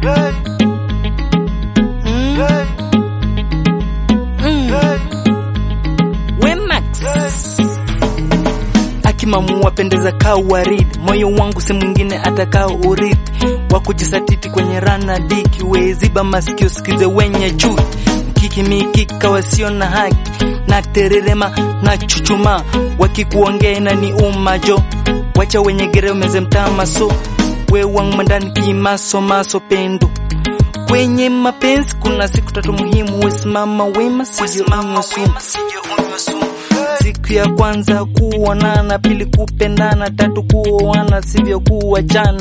Mm. Mm. Wemax akimamua pendeza kaa waridi, moyo wangu si mwingine atakao urithi wa kujisatiti kwenye rana diki, weziba masikio sikize wenye chuki, mkiki mikika wasio na haki na tererema na chuchuma, wakikuongea na ni umajo, wacha wenye gere umeze mtama so we wangu mandani kimaso maso pendo kwenye mapenzi kuna siku tatu muhimu, wesimama wema, sije unywe sumu. Siku ya kwanza kuonana, pili kupendana, tatu kuoana, sivyo kuachana.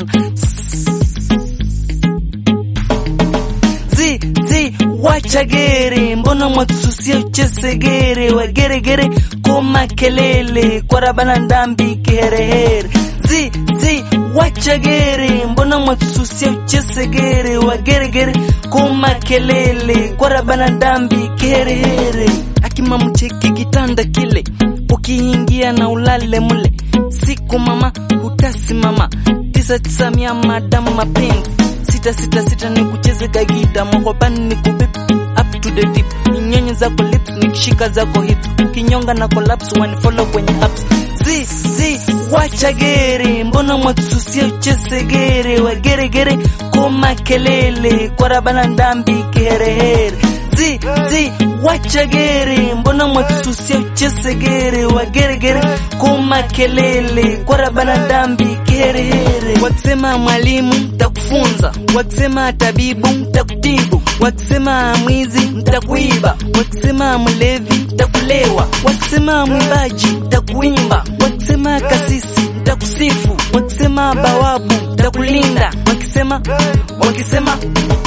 Zi zi wachagere, mbona mwatususia uchesegere, wageregere koma kelele, kwarabana ndambi kiherehere. Zi zi wachagere, mbona mwatususia uchesegere, wageregere koma kelele, kwarabana ndambi kiherehere. Akima mcheki kitanda kile, ukiingia na ulale mule, siku mama utasimama, tisa tisa mia madamu mapenzi sita sita sita ni kucheze kagita mwakopani ni kubip up to the deep ninyonye zako lips nikishika zako hips ukinyonga na collapse wanifollow kwenye apps zi zi wachagere mbona mwatususia uchesegere wageregere koma kelele kwarabana ndambi kiherehere zi zi wachagere mbona mwatususia uchesegere wageregere koma kelele kwarabana ndambi kiherehere wakisema mwalimu ntakufunza wakisema tabibu ntakutibu wakisema mwizi ntakuiba wakisema mlevi ntakulewa wakisema mwimbaji ntakuimba wakisema kasisi ntakusifu wakisema bawabu ntakulinda wakisema wakisema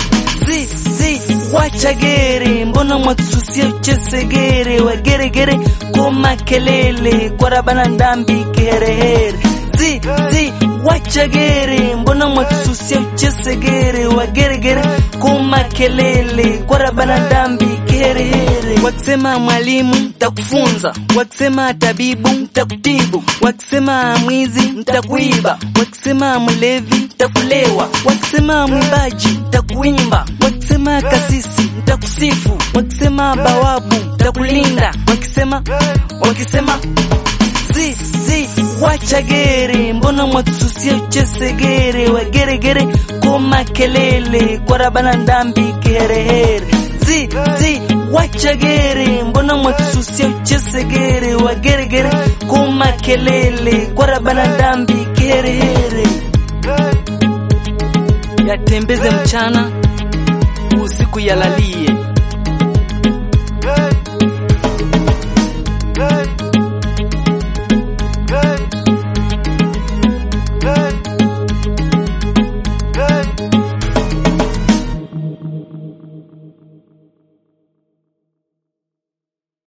zi zi wachagere mbona mwatususia uchesegere wageregere koma kelele kwarabana ndambi kiherehere zi zi wachagere mbona mwatususia uchesegere wageregere koma kelele kwarabana ndambi kiherehere wakisema mwalimu ntakufunza wakisema tabibu ntakutibu wakisema mwizi ntakuiba wakisema mlevi ntakulewa wakisema mwimbaji ntakuimba wakisema kasisi ntakusifu wakisema bawabu ntakulinda wakisema wakisema zi zi wachagere mbona mwatususia uchesegere wageregere koma kelele kwarabana ndambi kiherehere zi zi wachagere mbona mwatususia uchesegere wageregere koma kelele kwarabana ndambi kiherehere yatembeze mchana usiku yalalie